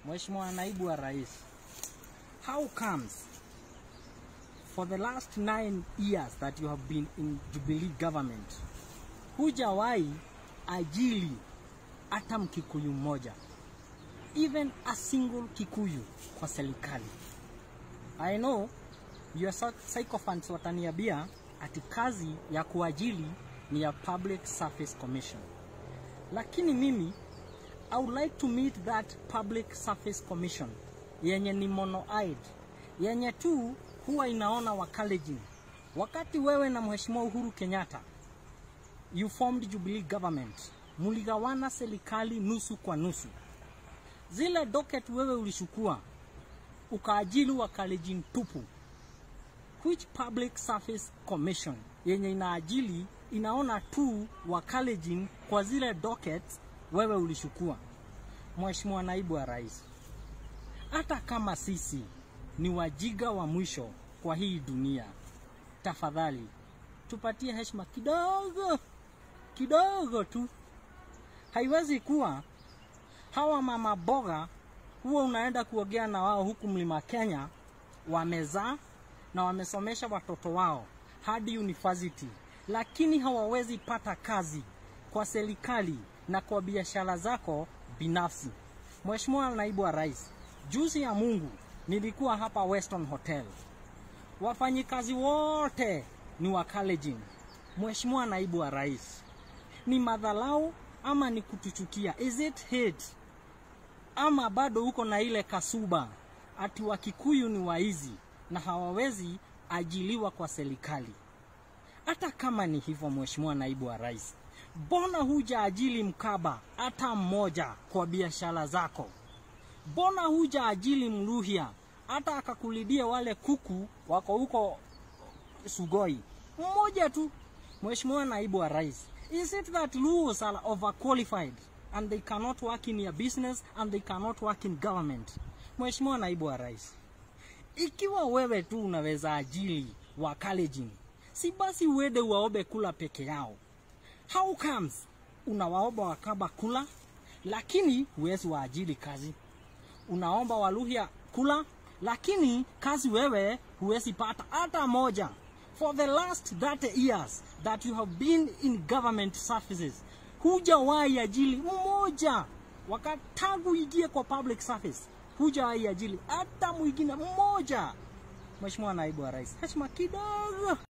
Mheshimiwa Naibu wa Rais, how comes for the last nine years that you have been in Jubilee government hujawahi ajili hata mkikuyu mmoja, even a single kikuyu kwa serikali? I know your sycophants wataniambia ati kazi ya kuajili ni ya Public Service Commission, lakini mimi I would like to meet that Public Service Commission yenye ni monoid, yenye tu huwa inaona Wakalenjin. Wakati wewe na Mheshimiwa Uhuru Kenyatta you formed Jubilee government, muligawana serikali nusu kwa nusu. Zile docket wewe ulishukua ukaajili Wakalenjin tupu. Which Public Service Commission yenye inaajili inaona tu Wakalenjin kwa zile dockets wewe ulishukua. Mheshimiwa Naibu wa Rais, hata kama sisi ni wajiga wa mwisho kwa hii dunia, tafadhali tupatie heshima kidogo kidogo tu. Haiwezi kuwa hawa mama boga huwa unaenda kuogea na wao huku mlima Kenya, wamezaa na wamesomesha watoto wao hadi university, lakini hawawezi pata kazi kwa serikali na kwa biashara zako binafsi. Mheshimiwa Naibu wa Rais, juzi ya Mungu nilikuwa hapa Weston Hotel, wafanyikazi wote ni Wakalenjin. Mheshimiwa Naibu wa Rais, ni madhalau ama ni kutuchukia? Is it hate ama bado uko na ile kasuba ati Wakikuyu ni waizi na hawawezi ajiliwa kwa serikali? Hata kama ni hivyo, Mheshimiwa Naibu wa Rais, mbona huja ajili mkaba hata mmoja kwa biashara zako? Mbona huja ajili mluhya hata akakulidia wale kuku wako huko Sugoi mmoja tu? Mheshimiwa Naibu wa Rais, is it that Luos are overqualified and they cannot work in your business and they cannot work in government? Mheshimiwa Naibu wa Rais, ikiwa wewe tu unaweza ajili Wakalenjin, si basi uende uwaombe kula peke yao? How comes unawaomba Wakamba kula lakini huwezi waajili kazi? Unaomba Waluhya kula lakini kazi wewe huwezi pata hata moja. For the last 30 years that you have been in government services, hujawahi ajili mmoja. Wakati tangu ingie kwa public service, hujawahi ajili hata mwingine mmoja. Mheshimiwa Naibu wa Rais, heshima kidogo.